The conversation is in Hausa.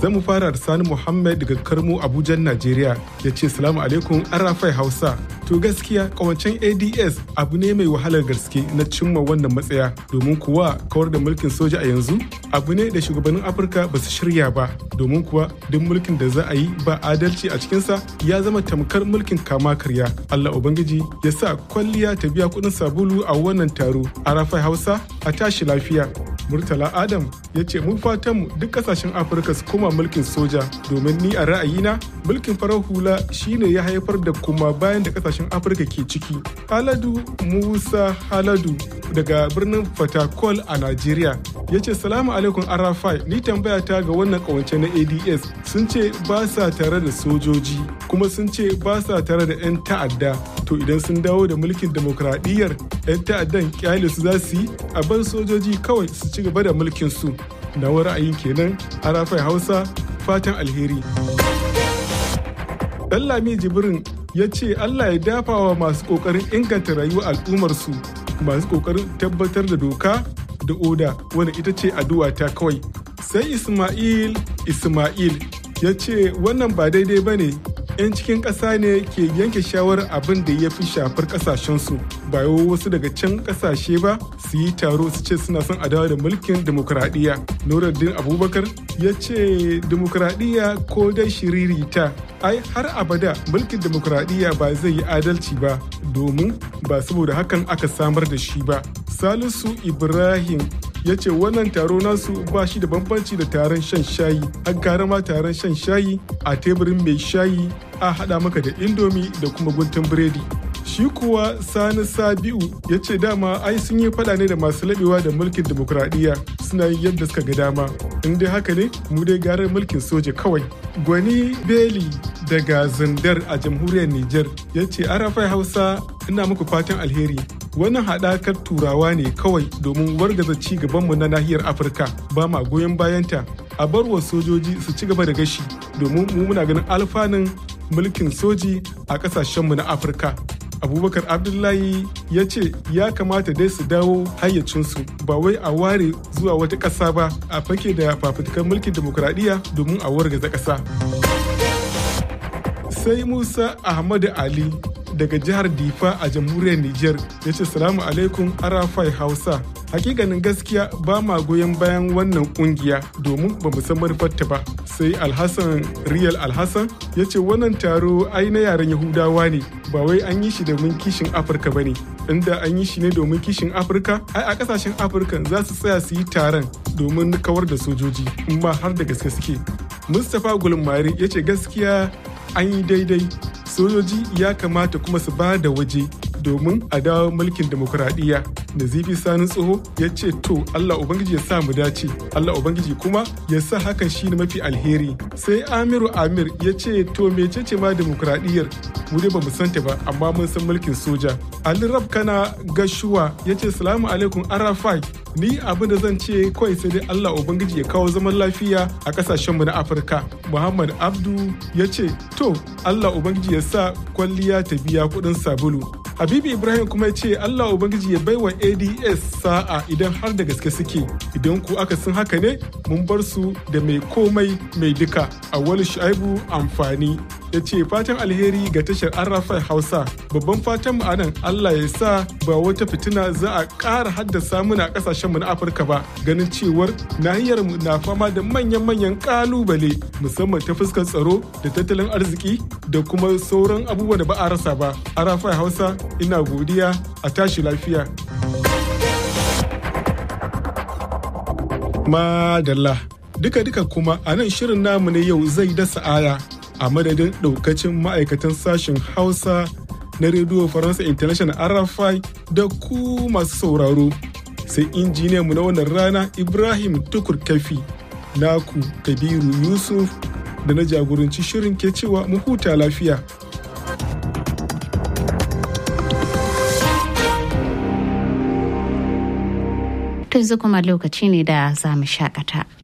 Zamu fara da Sani Muhammad daga Karmo Abuja, Najeriya ya ce salamu alaikum Arafai Hausa. To gaskiya kawancen ADS abu ne mai wahalar gaske na cimma wannan matsaya domin kuwa kawar da mulkin soja a yanzu abu ne da shugabannin Afirka ba su shirya ba domin kuwa duk mulkin da za a yi ba adalci a cikinsa ya zama tamkar mulkin kama karya. Allah Ubangiji ya sa kwalliya ta biya kuɗin sabulu a wannan taro. Arafai Hausa a tashi lafiya. Murtala Adam ya ce mun fatan mu duk kasashen Afirka su koma mulkin soja domin ni a ra'ayina mulkin farar hula shine ya haifar da kuma bayan da kasashen Afirka ke ciki. Haladu Musa Haladu daga birnin Fatakol a Najeriya ya ce salamu alaikum Arafai ni tambaya ta ga wannan kawance na ADS sun ce ba sa tare da sojoji kuma sun ce ba sa tare da 'yan ta'adda to idan sun dawo da mulkin demokradiyyar 'yan ta'addan kyale su za su yi a bar sojoji kawai su ci gaba da mulkin su na ra'ayin kenan arafai hausa fatan alheri Lami jibrin ya ce allah ya dafa wa masu kokarin inganta rayuwar al'ummarsu masu kokarin tabbatar da doka da oda wanda ita ce addu'a ta kawai sai ismail ismail ya ce wannan ba daidai ba ne 'yan cikin ƙasa ne ke yanke shawarar abin da ya fi shafar ƙasashensu ba wasu daga can ƙasashe ba su yi taro su ce suna son adawa da mulkin demokuraɗiyya nuruddin abubakar ya ce demokuraɗiyya ko dai shiririta ai har abada mulkin demokuraɗiyya ba zai yi adalci ba domin ba saboda hakan aka samar da shi ba salisu ibrahim ya ce wannan taro nasu ba shi da bambanci da taron shan shayi an kara ma taron shan shayi a teburin mai shayi a haɗa maka da indomi da kuma guntun biredi shi kuwa sani sabiu ya ce dama ai sun yi faɗa ne da masu laɓewa da mulkin demokuraɗiyya suna yin yadda suka ga dama in dai haka ne mu dai garar mulkin soja kawai gwani beli daga zandar a jamhuriyar niger ya ce arafai hausa ina muku fatan alheri wannan haɗakar turawa ne kawai domin wargaza ci gabanmu na nahiyar afirka ba ma goyon bayanta a bar wa sojoji su ci gaba da gashi domin mu muna ganin alfanun mulkin soji a ƙasashenmu na afirka abubakar abdullahi ya ce ya kamata dai su dawo hayyacinsu ba wai a ware zuwa wata ƙasa ba a fake da fafutukar mulkin demokuraɗiyya domin a wargaza ƙasa sai musa ahmadu ali daga jihar Difa a jamhuriyar Nijar ya ce salamu alaikum Arafai Hausa. Hakikanin gaskiya ba ma goyon bayan wannan kungiya domin ba mu san manufarta ba. Sai Alhassan Riyal Alhassan ya ce wannan taro ai na yaren Yahudawa ne ba wai an yi shi domin kishin Afirka ba ne. Inda an yi shi ne domin kishin Afirka, ai a kasashen Afirka za su tsaya su yi taron domin kawar da sojoji, in ma har da gaske suke. Mustapha Gulmari ya ce gaskiya an yi daidai sojoji ya kamata kuma su ba da waje domin a dawo mulkin demokuraɗiyya nazifi sani tsoho ya ce to allah ubangiji ya sa mu dace allah ubangiji kuma ya sa hakan shi ne mafi alheri sai amiru amir ya ce to mecece ma demokuraɗiyyar mu dai ba mu santa ba amma mun san mulkin soja ali rab kana gashuwa ya ce salamu alaikum arafai ni abin da zan ce kawai sai dai Allah Ubangiji ya kawo zaman lafiya a kasashenmu na Afirka. Muhammad Abdu ya ce, To, Allah Ubangiji ya sa kwalliya ta biya kuɗin sabulu. Habibu Ibrahim kuma ya ce Allah Ubangiji ya baiwa ADS sa'a idan har da gaske suke. Idan ku aka sun haka ne, mun bar su da mai komai mai duka. Awwalu Shu'aibu amfani. ya ce fatan alheri ga tashar arrafai hausa babban fatan mu anan allah ya sa ba wata fitina za a ƙara haddasa muna ƙasashenmu na afirka ba ganin cewar nahiyar mu na fama da manyan-manyan ƙalubale musamman ta fuskar tsaro da tattalin arziki da kuma sauran abubuwa da ba a rasa ba arrafai hausa ina godiya a tashi lafiya madalla duka-duka kuma a nan shirin namu na yau zai dasa aya a madadin daukacin ma'aikatan sashen hausa na rediyo faransa international rfi da ku masu sauraro sai injiniyan mu na wannan rana ibrahim tukur kafi naku kabiru yusuf da na jagoranci shirin ke cewa mu huta lafiya yanzu kuma lokaci ne da za mu shakata.